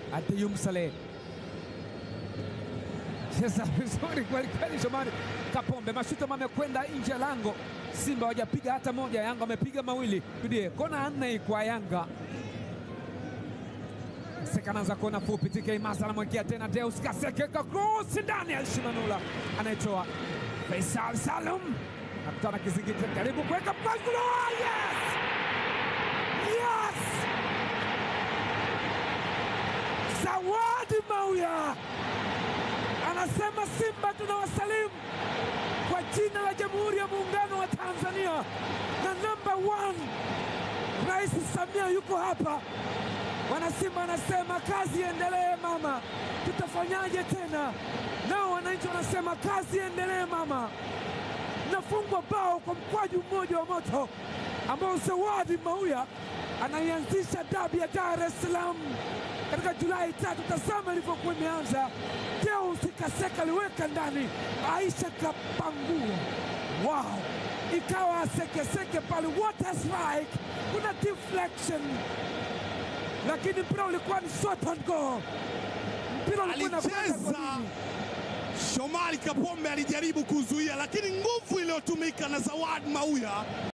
Adeyum Saleh cheza vizuri kweli kweli. Shomari Kapombe, mashuta amekwenda nje ya lango. Simba hawajapiga hata moja, Yanga wamepiga mawili. Bidie kona nne kwa Yanga. Sekanaanza kona fupi, TK Masa anamwekea tena Deus Kaseke kwa cross ndani ya Shimanula, anaitoa Faisal Salum nakutana kizingiti, karibu kuweka mpango. Yes! Yes! Zawadi Mauya anasema Simba tunawasalimu kwa jina la Jamhuri ya Muungano wa Tanzania na namba one, Rais Samia yuko hapa. Wanasimba anasema kazi iendelee mama, tutafanyaje tena? Nao wananchi wanasema kazi iendelee mama. Nafungwa bao kwa mkwaju mmoja wa moto ambao Zawadi Mauya anaianzisha dabi ya Dar es Salaam katika Julai tatu. Tazama ilivyokuwa imeanza. Deus Kaseka aliweka ndani, Aisha kapangua, wow, ikawa sekeseke pale, what a strike! Kuna deflection, lakini mpira ulikuwa ni shot on goal. Mpira ulikuwa unakwenda Alicheza golini. Shomari Kapombe alijaribu kuzuia, lakini nguvu iliyotumika na Zawadi Mauya